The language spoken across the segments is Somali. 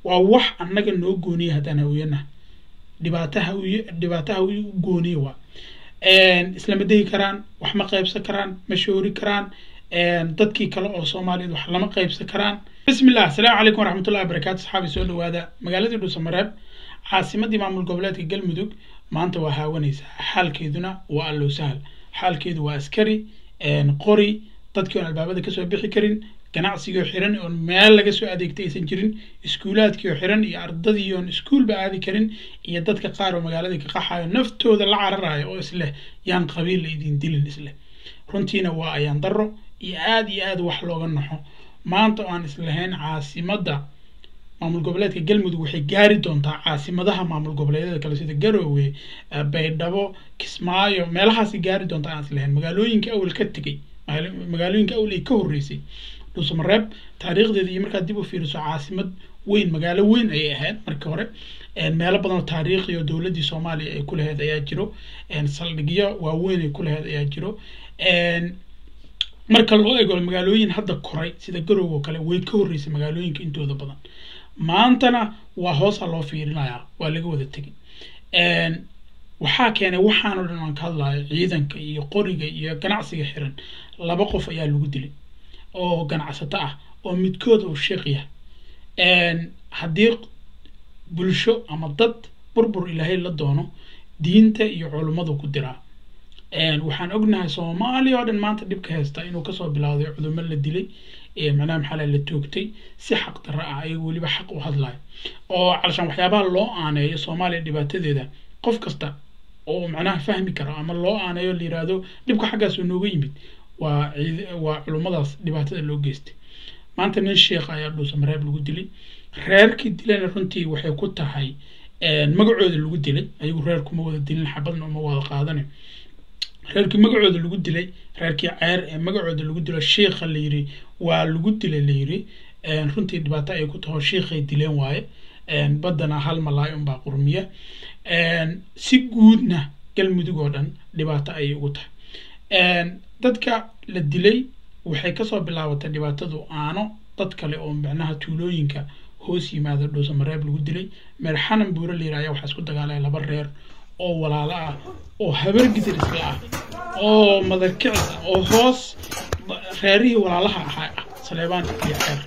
waa wax annaga noo gooniya haddaan hawiyanaha dhibaato hawiye dhibaato hawiye u gooniya waa islama degi karaan wax ma qaybsan karaan ma shoori karaan dadkii kale oo soomaaliyeed wax lama qaybsan karaan bismi illah asalaamu calaykum waraxmatullahi wabarakatu asxaabi soo dhawaada magaaladii dhuusamareeb caasimadii maamul goboleedka galmudug maanta waa haawanaysaa xaalkeeduna waa allow sahal xaalkeedu waa askari qori dadkii oon albaabada kasoo bixi karin ganacsigii oo xiran oon meel laga soo adeegtay aysan jirin iskuulaadkii oo xiran iyo ardadii oon iskuulba aadi karin iyo dadka qaar oo magaaladii ka qaxayo naftooda la cararayo oo isleh yaan qabiil la idin dilin isleh runtiina waa ayaan daro iyo aada iyo aada wax looga naxo maanta oo aan islahayn caasimadda maamul goboleedka galmudug waxay gaari doontaa caasimadaha maamul goboleedyada kale sida garoowe baydhabo kismaayo meelahaasi gaari doontaa aan islahayn magaalooyinka awal ka tegay magaalooyinka awal ay ka horreysay dhuusamareeb taariikhdeeda iyo markaad dib u fiiriso caasimad weyn magaalo weyn ayay ahayd markii hore meelo badan oo taariikhi oo dowladdii soomaaliya ay ku lahayd ayaa jiro saldhigyo waaweyn ay ku lahayd ayaa jiro marka loo eego magaalooyin hadda koray sida garow oo kale way ka horreysay magaalooyinka intooda badan maantana waa hoosa loo fiirinayaa waa laga wada tegay waxaa keenay waxaan oo dhan aan ka hadlayo ciidanka iyo qoriga iyo ganacsiga xiran laba qof ayaa lagu dilay oo ganacsato ah oo midkood uu sheekh yahay haddii bulsho ama dad burbur ilaahay la doono diinta iyo culummadu ku diraa waxaan ognahay soomaaliya oo dhan maanta dhibka haysta inuu kasoo bilowday cudumo la dilay macnaha maxaa la toogtay si xaq darro ah ayago weliba xaq u hadlayo oo calashaan waxyaabaha loo aaneeyo soomaaliya dhibaatadeeda qof kasta oo macnaha fahmi karo ama loo aaneeyo la yiraahdo dhibka xaggaas oo nooga yimid waa waa culummadaas dhibaatada loo geystay maanta nin sheekh ayaa dhuusamareeb lagu dilay reerkii dilana runtii waxay ku tahay magacooda lagu dilay ayagu reerkuma wada dilin xabadna uma wada qaadanayo reerkii magacooda lagu dilay reerkii ceer ee magacooda lagu dilo sheikha la yiri waa lagu dilay la yiri runtii dhibaato ay ku taho sheikhay dileen waaye baddana hal malaay unbaa qurmiya si guudna galmudug oo dhan dhibaato ayay ugu tahay dadka la dilay waxay kasoo bilaabatay dhibaatadu aano dad kale oo macnaha tuulooyinka hoos yimaada dhuusamareeb lagu dilay meer xanan buure la yiri ayaa waxaa isku dagaalaya laba reer oo walaalo ah oo habar gidir isla ah oo madarkicis ah oo hoos reerihii walaalaha ahaa ah saleebaan iyo ceer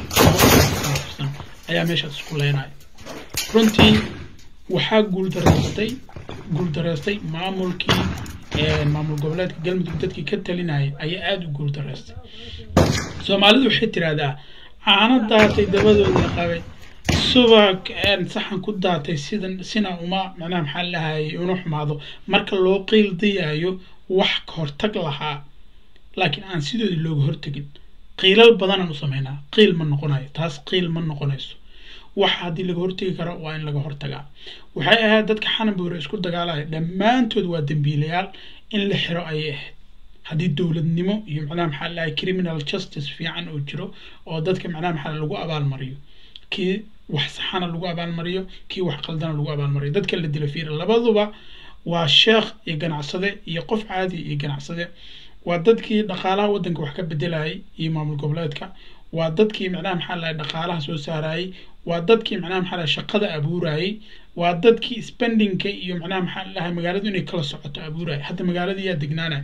ayaa meeshaas isku leynaya runtii waxaa guuldareystay guuldareystay maamulkii maamul goboleedka galmudug dadkii ka talinayay ayaa aada u guuldareystay soomaalidu waxay tiraahdaa caano daatay dabadooda qabay subag saxan ku daatay sidan sina uma macnaha maxaa lahayay una xumaado marka loo qiil dayaayo wax ka hortag lahaa laakiin aan sidooda looga hortegin qiilal badanaan u sameynaa qiil ma noqonayo taas qiil ma noqonayso waxa haddii laga hortegi karo waa in laga hortagaa waxay ahayd dadka xananbuure isku dagaalaya dhammaantood waa dembiilayaal in la xiro ayay ahayd haddii dowladnimo iyo macnaha maxaa lahay criminal justice fiican oo jiro oo dadka macnaha maxaa lagu abaalmariyo kii wax saxana lagu abaalmariyo kii wax qaldana lagu abaalmariyo dadka la dila fiira labaduba waa sheekh iyo ganacsade iyo qof caadi iyo ganacsade waa dadkii dhaqaalaha waddanka wax ka bedelayay iyo maamul goboleedka waa dadkii macnaha maxaa lahay dhaqaalaha soo saarayay waa dadkii macnaha maxaa lahay shaqada abuurayay waa dadkii spendingka iyo macnaha maxaa lahay magaaladu inay kala socoto abuurayay hadda magaaladii yaa degnaanaya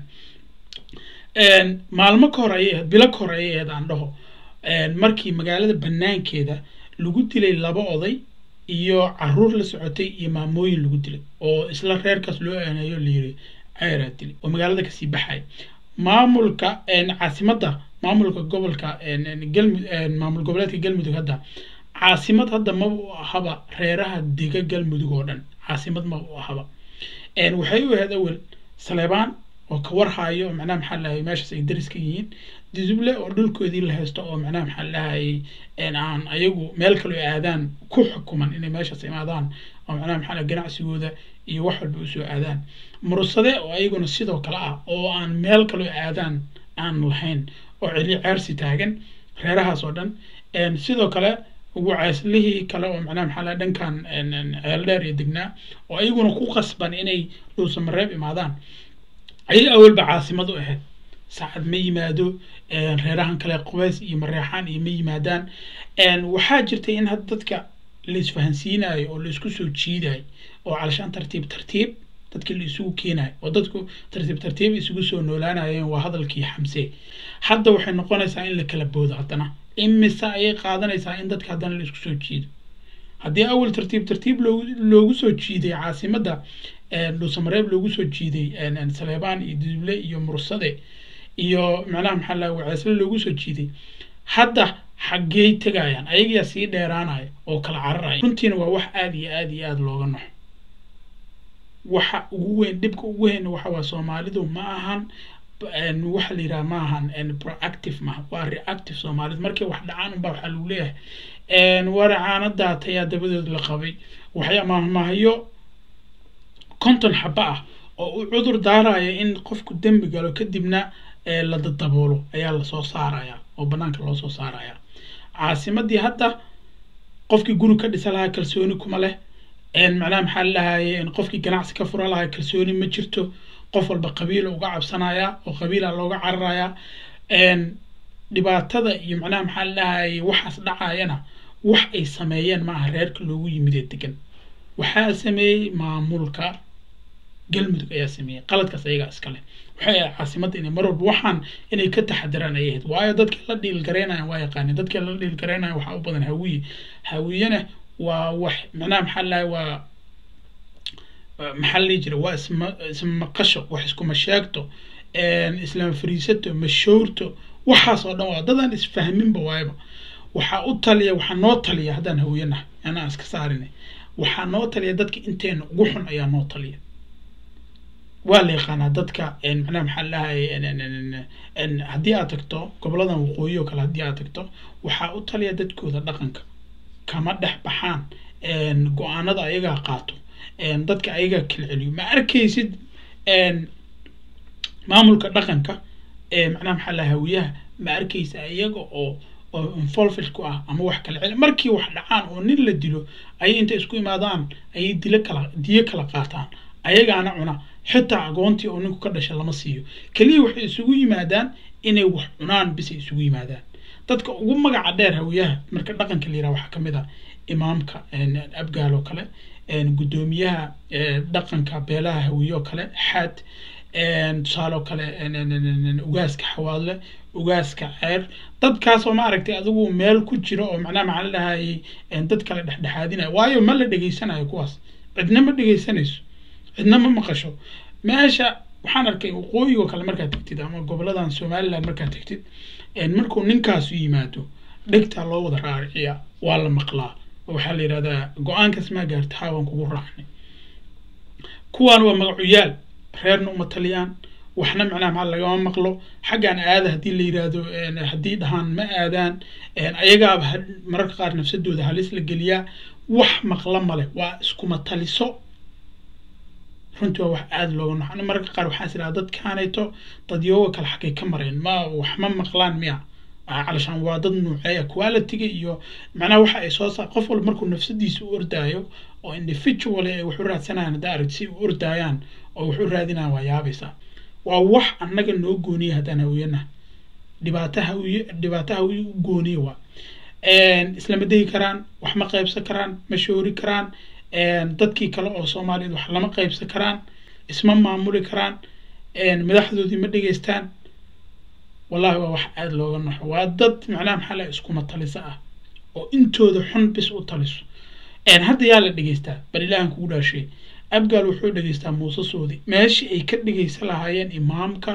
maalmo ka hor ayay ahayd bilo ka hor ayay ahayd aan dhaho markii magaalada banaankeeda lagu dilay laba oday iyo caruur la socotay iyo maamooyin lagu dilay oo isla reerkaas loo aaneeyo layiri ceeraa dilay oo magaalada kasii baxaya maamulka caasimadda maamulka gobolka galmud maamul goboleedka galmudug hadda caasimad hadda ma u ahaba reeraha dega galmudug oo dhan caasimad ma u ahaba waxay u ahayd awel saleebaan oo ka warhayo macnaha maxaa lahay meeshaas ay daris ka yihiin duduble oo dhulkoodii la haysto oo macnaha maxaa lahayay aan ayagu meel kaloo aadaan ku xukuman inay meeshaas imaadaan oo macnaha maxaa lahay ganacsigooda iyo wax walba usoo aadaan murusade oo ayaguna sidoo kale ah oo aan meel kaloo aadaan aan lahayn oo celi ceersi taagan reerahaas oo dhan sidoo kale wacaaslihii kale oo macnaha maxaa lahay dhankan ceel dheer iyo degnaa oo ayaguna ku qasban inay dhuusamareeb imaadaan ayay awalba caasimad u ahayd saacad ma yimaado reerahan kale qubeys iyo mareexaan iyo ma yimaadaan waxaa jirtay in had dadka la isfahansiinayo oo la isku soo jiidayo oo calashaan tartiib tartiib dadkii la isugu keenayo oo dadku tartiib tartiib isugu soo noolaanayeen waa hadalkii xamse hadda waxay noqonaysaa in la kala boodo haddana imise ayay qaadanaysaa in dadka haddana la isku soo jiido haddii awal tartiib tartiib loogu loogu soo jiiday caasimadda dhuusamareeb loogu soo jiiday saleebaan iyo duble iyo mursade iyo macnaha maxaa laha waceesle loogu soo jiiday hadda xaggey tegayaan ayagaa sii dheeraanaya oo kala cararaya runtiina waa wax aada iyo aada iyo aada looga noxo waxa ugu weyn dhibka ugu weyn waxa waa soomaalidu ma ahan waxa la yidhaha ma ahan proactive maaha waa reactive soomaalida markay wax dhacaan unbaa waxaa lagu leeyahay waracaana daatayaa dabadood la qabay waxya mahmahayo konton xaba ah oo uu cudur daaraya in qofku dembi galo kadibna la dadaboolo ayaa lasoo saaraya oo banaanka loo soo saaraya caasimadii hadda qofkii guri ka dhisa lahaa kalsooni kuma leh macnaha maxaa lalahaye qofkii ganacsi ka fura lahaa kalsooni ma jirto qof walba qabiila uga cabsanaya oo qabiila looga cararaya dhibaatada iyo macnaha maxaa lalahaye waxaas dhacayana wax ay sameeyeen maaha reerka loogu yimid ee degan waxaa sameeyey maamulka galmudug ayaa sameeyey qaladkaas ayagaa iskale waxay ahayd caasimadda inay mar walba waxaan inay ka taxadiraan ay ahayd waayo dadkii la dhiilgareynayan waa yaqaaneen dadkii la dhiilgareynayan waxaa u badan hawiye hawiyena waa wax macnaha maxaa lahay waa maxaa la dhihi jira waa isma ismaqasho wax iskuma sheegto islama fariisato mashoorto waxaas oo dhan waa dadaan isfahminba waayaba waxaa u taliya waxaa noo taliya haddaan hawiyanaha anaa iska saarinay waxaa noo taliya dadka inteena ugu xun ayaa noo taliya waa la yaqaanaa dadka macnaha maxaa lahay haddii aad tagto goboladan waqooyi oo kale haddii aad tagto waxaa u taliya dadkooda dhaqanka kama dhex baxaan go-aanada ayagaa qaato dadka ayagaa kala celiyo ma arkaysid maamulka dhaqanka macnaha maxaa lahay hawiyaha ma arkaysa iyaga oo oo involved ku ah ama wax kala celi markii wax dhacaan oo nin la dilo ayay inta isku imaadaan ayay dilo kala diyo kala qaataan ayagaana cuna xitaa agoontii oo ninku ka dhasha lama siiyo keliya waxay isugu yimaadaan inay wax cunaan bisay isugu yimaadaan dadka ugu magaca dheer hawiyaha marka dhaqanka la yiraha waxaa ka mid ah imaamka abgaal oo kale guddoomiyaha dhaqanka beelaha hawiye oo kale xaad tusaale oo kale ugaaska xawaadle ugaaska ceer dadkaasoo ma aragtay adigu meel ku jira oo macnaha maxaa la dhahayay dad kale dhexdhexaadinaya waayo ma la dhegaysanayo kuwaas cidna ma dhegaysanayso cidna ma maqasho meesha waxaan arkay waqooyigoo kale markaad tegtid ama goboladan somaliland markaad tegtid markuu ninkaasu yimaado dhegtaa loo wada raariciya waa la maqlaa waxaa la yidhahdaa go-aankaas maa gaarta haa waan kugu raacnay kuwaan waa magacuyaal reerna uma taliyaan waxna macnaha maxaa lagama maqlo xaggaan aada haddii la yidhaahdo haddii dhahaan ma aadaan ayagaaba mararka qaar nafsadooda halis la geliyaa wax maqla male waa iskuma taliso runtii waa wax aada looga noxo mararka qaar waxaan is idhaha dadkaanayto dadyooga kale xaggay ka mareen ma wax ma maqlaan miya calashaan waa dad nuuceeya quality-ga iyo macnaha waxa ay soo saar qof walba markuu nafsadiisa u ordaayo oo individual ay wax u raadsanayaan haddaa aragti si u ordaayaan oo wax u raadinayaan waa yaabaysaa waa wax annaga noo gooniya haddaan hawiyana dhibaato hawiye dhibaato hawiye u gooniya waa islama degi karaan wax ma qaybsan karaan ma shoori karaan dadkii kale oo soomaaliyeed wax lama qaybsan karaan isma maamuli karaan madaxdoodii ma dhegeystaan wallahi waa wax aada looga naxo waa dad macnaha maxaa laha iskuma taliso ah oo intooda xun bis u taliso hadda yaa la dhegeystaa bal ilaahan kugu dhaashay abgaal wuxuu dhegeystaa muuse soodi meeshii ay ka dhegeysan lahaayeen imaamka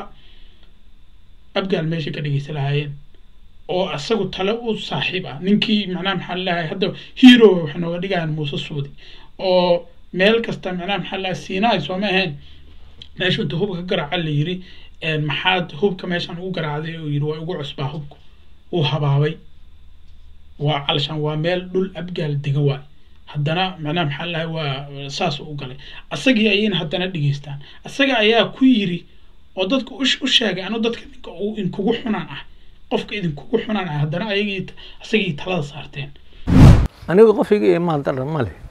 abgaal meeshay ka dhegeysan lahaayeen oo isagu tale u saaxiib ah ninkii macnaha maxaa lalahay hadda hero waxay nooga dhigayaan muuse soodi oo meel kasta macnaha maxaa lalahay siinaay sooma ahayn meeshu inta hubka ka garaaca la yiri maxaad hubka meeshan ugu garaacday oo yiri waa ugu cusbaa hubku uu habaabay waa calashaan waa meel dhul abgaal dega waay haddana macnaha maxaa lalahay waa saas u galay asagii ayayna haddana dhegeystaan asaga ayaa ku yiri oo dadka u sheegay anu dadka ninka inkugu xunaan ah qofka idinkugu xunaan ah haddana ayagii asagii talada saarteen aniga qof iga imaan daran ma leh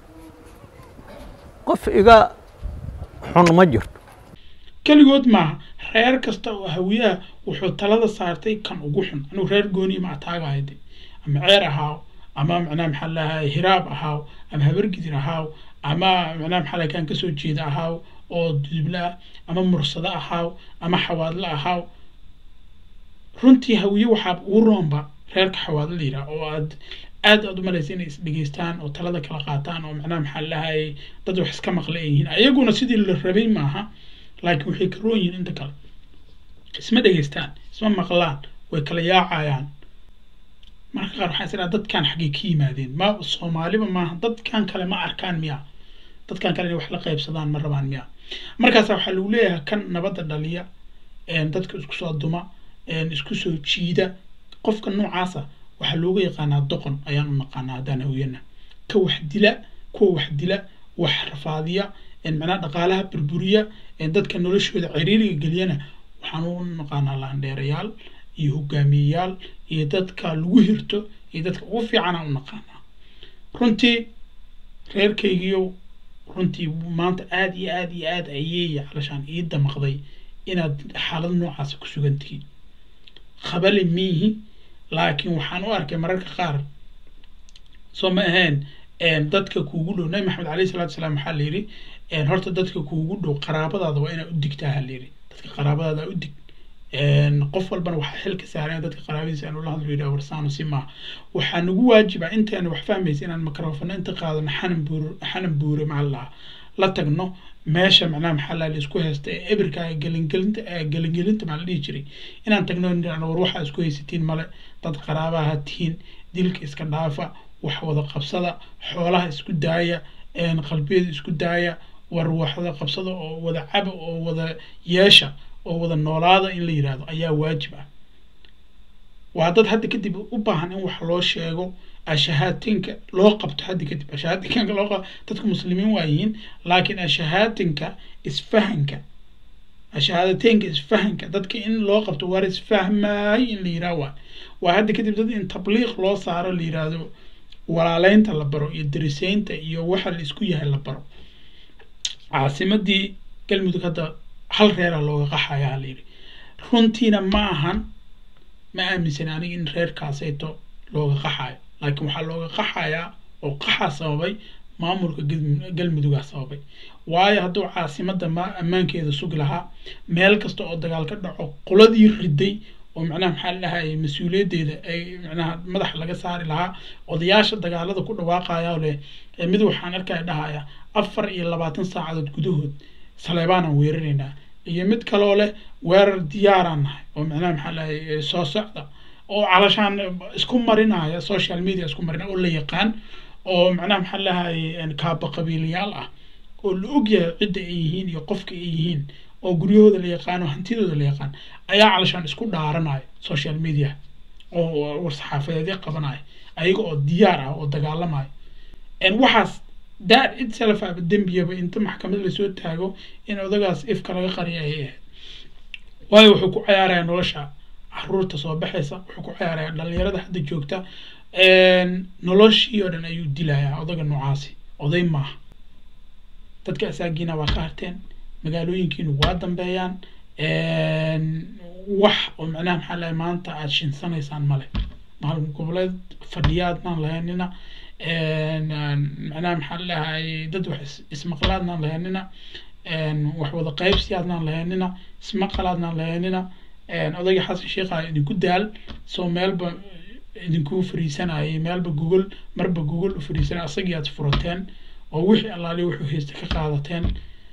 qof iga xun ma jirto keligood maaha reer kasta oo hawiyaha wuxuu talada saartay kan ugu xun anigu reer gooniya ma ataagahayde ama ceer ahaaw ama macnaha maxaa lahay hiraab ahaaw ama habargidir ahaaw ama macnaha maxaa lahay kaan kasoo jeeda ahaaw oo duduble ah ama mursado ahaaw ama xawaadle ahaaw runtii hawiye waxaa ugu roonba reerka xawaadle la yidhaha oo aad aad aad u malaysa inay isdhegeystaan oo talada kala qaataan oo macnaha maxaa lahay dad wax iska maqla ay yihiin ayaguna sidii la rabay maaha laakiin waxay ka roon yihiin inta kale isma dhegeystaan isma maqlaan way kala yaacayaan marka qaar waxaa isdhaha dadkan xaggay ka yimaadeen ma soomaaliba maaha dadkan kale ma arkaan miya dadkan kale inay wax la qaybsadaan ma rabaan miya markaasa waxaa lagu leeyahay kan nabadda dhaliya dadka isku soo duma isku soo jiida qofka noocaasa waxaa looga yaqaanaa doqon ayaan u naqaanaa haddaan hawiyana ka wax dila kuwa wax dila wax rafaadiya macnaha dhaqaalaha burburiya dadka noloshooda ciriiriga geliyana waxaan u naqaanaa laandheerayaal iyo hogaamiyeyaal iyo dadka lagu hirto iyo dadka ugu fiicanaan u naqaanaa runtii reerkaygiyo runtii maanta aada iyo aada iyo aada ayey calashaan ii damaqday inaad xaalad noocaasa ku sugan tihiin khabali miihi laakiin waxaan u arkay mararka qaar soo ma ahayn dadka kuugu dhow nabi maxamed alayhi salatu salaam waxaa la yidhi horta dadka kuugu dhow qaraabadaada waa inaad u digtaa ha la yidhi dadka qaraabadaada u dig qof walbana waxaa xil ka saaran dadka qaraabadiisa aan ula hadlo yidhaha warsaano si maaha waxaa nagu waajiba intaana wax fahmaysa inaan mikrofona inta qaadano xanan buur xanan buure macalaha la tagno meesha macnaha maxaa la isku haysta ee ebirka gelingelinta gelingelinta maxaa la dhihi jiray inaan tagno war waxaa isku haysatiin male dad qaraabaha tihiin dilka iska dhaafa wax wada qabsada xoolaha isku daaya qalbiyada isku daaya war waxda qabsada oo wada caba oo wada yeesha oo wada noolaada in la yidhaahdo ayaa waajib ah waa dad hadda kadib u baahan in wax loo sheego ashahaatinka loo qabto hadda kadib ashahaatinka loo qabto dadku muslimiin waa yihiin laakiin ashahaatinka isfahanka ashahaadateynka isfahanka dadka in loo qabto waar isfahmaay in la yidhaah waa waa hadda kadib dad in tabliiq loo saaro la yidhaahdo walaaleynta la baro iyo dariseynta iyo waxa la isku yahay la baro caasimadii galmudug hadda hal reera looga qaxayaa la yidhi runtiina ma ahan ma aaminsan aniga in reerkaasayto looga qaxayo laakiin waxaa looga qaxayaa oo qaxaa sababay maamulka galmudugaa sababay waayo hadduu caasimadda ma ammaankeeda sugi lahaa meel kasta oo dagaal ka dhaco qoladii riday oo macnaha maxaa ladhahay mas-uuliyaddeeda ay macnaha madaxa laga saari lahaa odayaasha dagaalada ku dhawaaqaya leh mid waxaan arkaya dhahaya afar iyo labaatan saacadood gudahood saleebaanaan weeraraynaa iyo mid kaloo leh weerar diyaaraan nahay oo macnaha maxaa lahay soo socda oo calashaan isku marinaya social media isku marinaya oo la yaqaan oo macnaha maxaa lahay kaaba qabiiliyaal ah oo la ogyahay cidda ay yihiin iyo qofka ay yihiin oo guryahooda la yaqaan oo hantidooda la yaqaan ayaa calashaan isku dhaaranaya social media oo war-saxaafadeedya qabanaya ayaga oo diyaar ah oo dagaalamaya waxaas that itself aba dembiyaba inta maxkamad lasoo taago in odagaas ifka laga qariya ayay ahayd waayo wuxuu ku cayaaraya nolosha caruurta soo baxaysa wuxuu ku cayaaraya dhalinyarada hadda joogta noloshii oo dhan ayuu dilayaa odaga noocaasi oday maaha dadka asaagiina waa ka harteen magaalooyinkiinu waa dambeeyaan wax oo macnaha maxaa lahay maanta aada shinsanaysaan male maalin goboleed fadhiyaadnaan lahaynina macnaha maxaa lahay dad wax ismaqlaadnaan lahaynina wax wada qaybsiyaadnaan lahaynina ismaqalaadnaan lahaynina odayga xasan sheekha idinku daal soo meelba idinku fariisanayay meelba gogol marba gogol u fariisanay asagii aad furateen oo wixii allaali wuxuu haysta ka qaadateen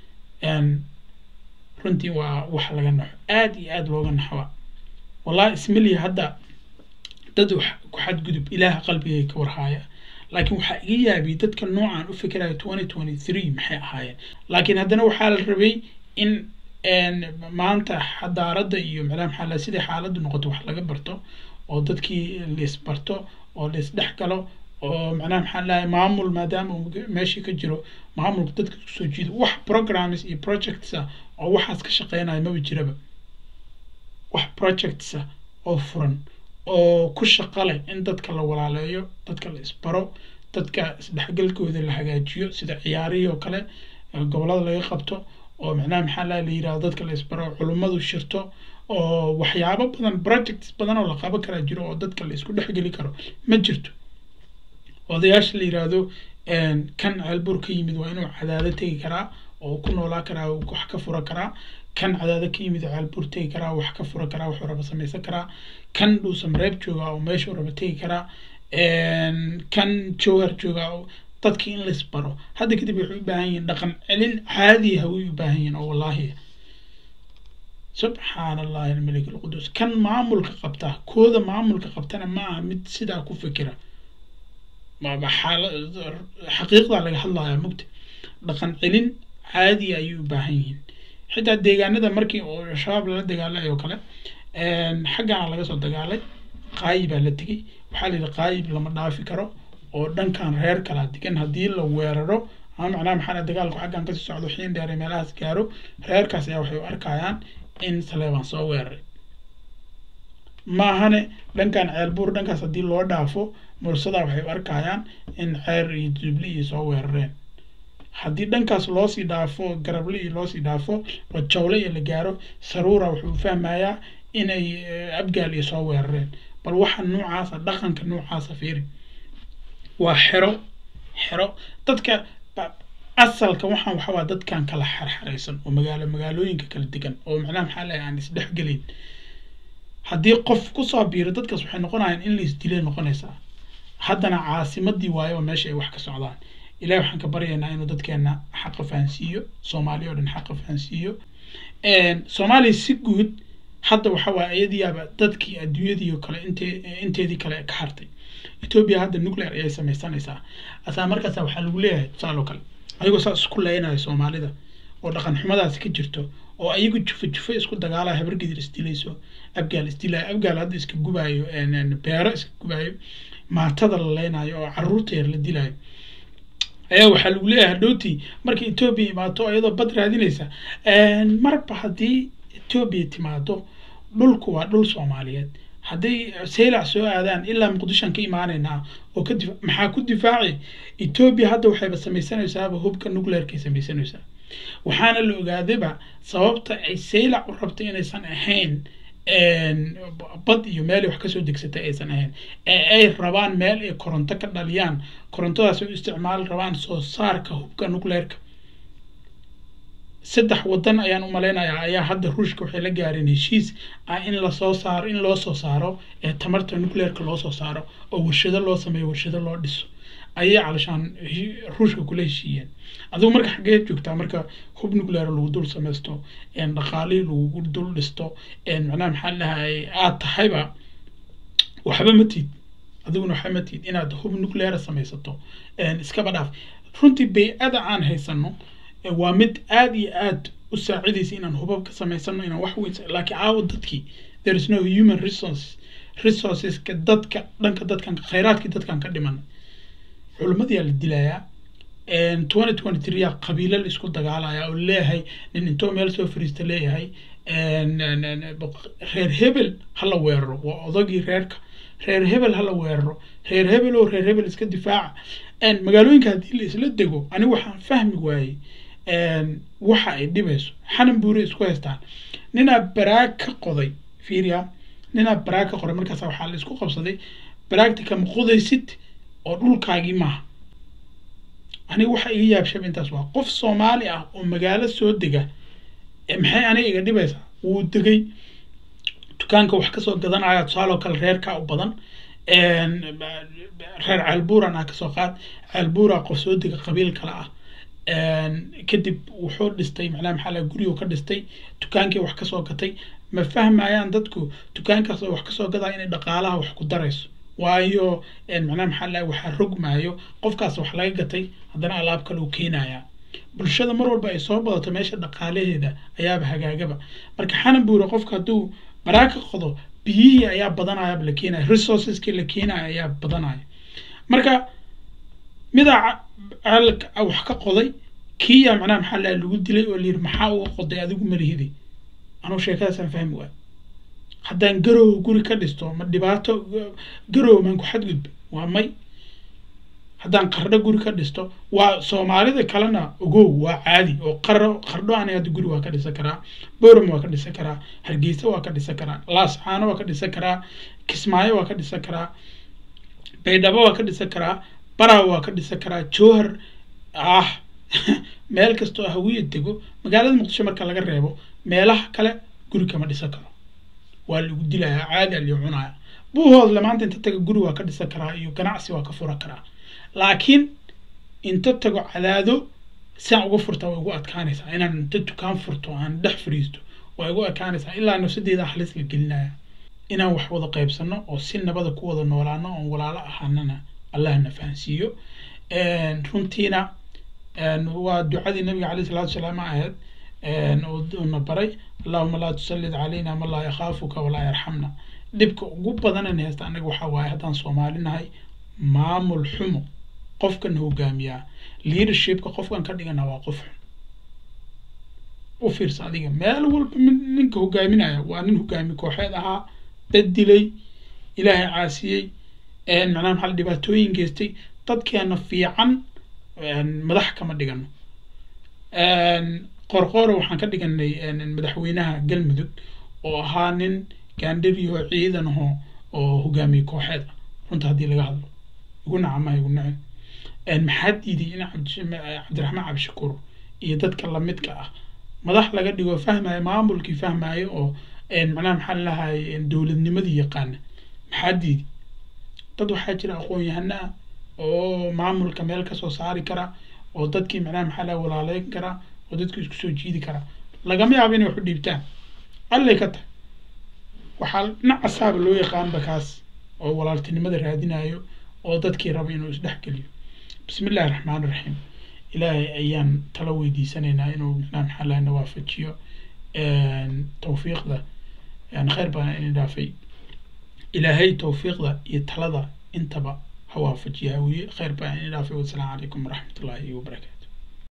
runtii waa wax laga naxo aad iyo aad looga naxwa wallahi ismaliya hadda dad wax ku xadgudub ilaaha qalbigay ka warhaaya laakiin waxaa iga yaabiyay dadka noocan u fikiraya twenty twenty three maxay ahaayeen laakiin haddana waxaa la rabay in maanta xadaaradda iyo macnaha maxaa la sidai xaaladdu noqoto wax laga barto oo dadkii laisbarto oo laisdhex galo oo macnaha maxaa lahay maamul maadaama uu meeshii ka jiro maamulka dadka kusoo jiido wax programs iyo projects ah oo waxaas ka shaqeynaya maba jiraba wax projects ah oo furan oo ku shaqo leh in dadka la walaaleeyo dadka la isbaro dadka isdhexgalkooda la hagaajiyo sida ciyaarihii oo kale gobolada laga qabto oo macnaha maxaa laha la yirahdo dadka la isbaro culummadu shirto oo waxyaabo badan projects badan oo la qaban karaa jiro oo dadka la isku dhexgeli karo ma jirto odayaasha la yiraahdo kan ceelbuur ka yimid waa inuu cadaado tegi karaa oo ku noolaa karaa wax ka fura karaa kan cadaado ka yimid ceelbuur tegi karaa wax ka fura karaa wuxuu raba samaysan karaa kan dhuusan reeb jooga oo meeshuu raba tegi karaa kan jowhar jooga dadkii in lais baro hadda kadib waxay u baahan yihiin dhaqan celin caadiya way u baahan yihiin oo wallaahi subxaan allahi almalik alqudus kan maamulka qabta kooda maamulka qabtana ma aha mid sidaa ku fikira xaqiiqdaa laga hadlayaa mugta dhaqan celin caadiya ayay u baahan yihiin xitaa deegaanada markii oo shabaab lala dagaalay oo kale xaggana laga soo dagaalay qaayib baa la tegey waxaa la yidhi qaayib lama dhaafi karo oo dhankan reer kala degan haddii la weeraro ama macnaha maxaa dagaalku xaggan kasii socdo xiin dheere meelahaas gaaro reerkaas ayaa waxay u arkayaan in saleebaan soo weeraray maahane dhankan ceelbuur dhankaas haddii loo dhaafo mursadaa waxay u arkayaan in ceer iyo jubli iyo soo weerareen haddii dhankaas loosii dhaafo garable iyo loosii dhaafo oo jawle iyo la gaaro saruura wuxuu fahmayaa inay abgaal iyo soo weerareen bal waxa noocaasa dhaqanka noocaasa fiiri waa xero xero dadka asalka waxaan waxawaa dadkan kala xerxeraysan oo magaalo magaalooyinka kala degan oo macnaha maxaa leeyahay aan isdhexgelin haddii qof kusoo biiro dadkaas waxay noqonayaan in la isdilay noqonaysaa haddana caasimadii waayo oo meesha ay wax ka socdaan ilahi waxaan ka baryaynaa inuu dadkeena xaqa fahansiiyo soomaaliya oo dhan xaqa fahansiiyo soomaaliya si guud hadda waxa waaye iyadiyaaba dadkii adduunyadii oo kale inte inteedii kale ka hartay etoobiya hadda nuclear ayay samaysanaysaa asaa markaasa waxaa lagu leeyahay tusaale oo kale ayagoo saas isku leynayo soomaalida oo dhaqan xumadaasi ka jirto oo ayagu jufo jufo isku dagaalaya habargedir isdilayso abgaal isdilayo abgaal hadda iska gubaayo beero iska gubaayo maatada la leynayo oo caruurta yar la dilayo ayaa waxaa lagu leeyahay hadhowtii marka etoobiya imaato iyadoo bad raadinaysa marba haddii etoobiya timaado dhulku waa dhul soomaaliyeed hadday saylac soo aadaan ilaa muqdishoan ka imaanaynaa oo ka dif maxaa ku difaaci etoobiya hadda waxayba samaysanaysaaba hubka nuclearkay samaysanaysaa waxaana la ogaadayba sababta ay saylac u rabto inaysan ahayn bad iyo meel ay wax kasoo degsatay aysan ahayn ee ay rabaan meel ay koronto ka dhaliyaan korontadaas ay u isticmaali rabaan soo saarka hubka nuclearka saddex wadan ayaan u malaynayaa ayaa hadda ruushka waxay la gaareen heshiis ah in lasoo saaro in loo soo saaro ee tamarta nuclearka loo soo saaro oo warshado loo sameeyo warshado loo dhiso ayay calashaan ruushka kula heshiiyeen adigu marka xaggee joogtaa marka hub nuclear lagu dul samaysto dhaqaalihii lagu dul dhisto macnaha maxaa dhahay aad tahayba waxba ma tiid adiguna waxba ma tiid inaad hub nuclear samaysato iskaba dhaaf runtii bay-ada aan haysano waa mid aada iyo aad u saacidaysa inaan hubab ka samaysano inaan wax weyn laakiin caawa dadkii there is no human resource resourceska dadka dhanka dadkan khayraadkii dadkan ka dhiman culimadiyaa la dilayaa twenty twenty three yaa qabiilo la isku dagaalaya oo leeyahay nin intoo meel soo fariista leeyahay reer hebel hala weeraro waa odagii reerka reer hebel hala weeraro reer hebel oo reer hebel iska difaaca magaalooyinka haddii la isla dego anigu waxaan fahmi waayey waxa ay dhibayso xanan buure isku haystaan ninaa baraag ka qoday fiiriya ninaa baraag ka qoray markaas waxaa la isku qabsaday baraagta kama qodaysid oo dhulkaagii maaha aniga waxa iga yaabshaba intaas waa qof soomaali ah oo magaalo soo dega maxay aniga iga dhibaysaa wuu degay dukaanka wax kasoo gadanaya tusaaloo kale reerkaa u badan reer ceelbuuran ah kasoo qaad ceelbuura qof soo dega qabiil kale ah kadib wuxuu dhistay macnaha maxaa laga gurigu ka dhistay dukaankii wax kasoo gatay ma fahmayaan dadku dukaankaas oo wax kasoo gadaa inay dhaqaalaha wax ku darayso waayo macnaha maxaa laga waxaa rogmaayo qofkaas wax laga gatay haddana alaab kale uu keenayaa bulshada mar walba ay soo badato meesha dhaqaalaheeda ayaaba hagaagaba marka xanan buure qofka hadduu baraa ka qodo biyihii ayaa badanayaba la keenaya resourceski la keenaya ayaa badanaya marka midaa wax ka qoday kiya macnaha maxaa laha lagu dilay oo layidhi maxaa uga qoday adigu malihidi anuu sheekadaasaan fahmi waay haddaan garow guri ka dhisto ma dhibaato garow maan ku xadgudba waa may haddaan qardho guri ka dhisto waa soomaalida kalena ogow waa caadi oo qaro qardho ani hadda guri waa ka dhisan karaa boram waa ka dhisan karaa hargeysa waa ka dhisan karaa laascaano waa ka dhisan karaa kismaayo waa ka dhisan karaa baydhabo waa ka dhisan karaa baraa waa ka dhisan karaa jowhar ah meel kastoo hawiya dego magaalada muqdisho marka laga reebo meelaha kale guri kama dhisan karo waa lagu dilayaa caadi a lii cunaya buuhoodle maanta inta taga guri waa ka dhisan karaa iyo ganacsi waa ka fura karaa laakiin inta tago cadaado siaan uga furtaa way ugu adkaanaysaa inaan inta dukaan furto aan dhex fariisto way ugu adkaanaysaa ilaa nafsadeeda halis la gelinaya inaan wax wada qaybsano oo si nabada ku wada noolaano oon walaalo ahaanana allahna fahansiiyo runtiina waa ducadii nabiga caleyh salatu wasalaam ahayd uuna baray allahuma laa tusallid calayna man laa yakhaafuka walaa yarxamna dhibka ugu badanan haysta anaga waxaa waaye haddaan soomaali nahay maamul xumo qofkan hogaamiyaa leadershipka qofkan ka dhigana waa qof xun u fiirsa adiga meel walba ninka hogaaminaya waa nin hogaami kooxeed ahaa dad dilay ilaahay caasiyey macnaha maxaa dhibaatooyin geystay dadkeena fiican madax kama dhigano qorqoora waxaan ka dhiganay madaxweynaha galmudug oo ahaa nin gaandhariyo ciidan aho oo hogaamiye kooxeed ah runta haddii laga hadlo igu nacamaha igu nacin maxaa diiday in cabdiraxmaan cabdishakuur iyo dadka lamidka ah madax laga dhigo fahmayo maamulkii fahmayo oo macnaha maxaa lalahay dowladnimadii yaqaana maxaa diiday dad waxaa jira aqoon-yahano ah oo maamulka meel kasoo saari kara oo dadkii macnaha maxaa laha walaaleyn kara oo dadkii isku soo jiidi kara lagama yaabo inay waxu dhiibtaan allay ka tahay waxaa dhinacasaaba loo yaqaanba kaas oo walaaltinimada raadinayo oo dadkii raba inuu isdhexgeliyo bismi illahi raxmaan raxiim ilaahay ayaan tala weydiisanaynaa inuu macnaha maxaa laha na waafajiyo tawfiiqda khayr badan ini dhaafay ilaahay tawfiiqda iyo talada intaba ha waafajiya hawiye khayr badan ini dhaafay wasalaamu calaykum waraxmat ullaahi wabarakaatu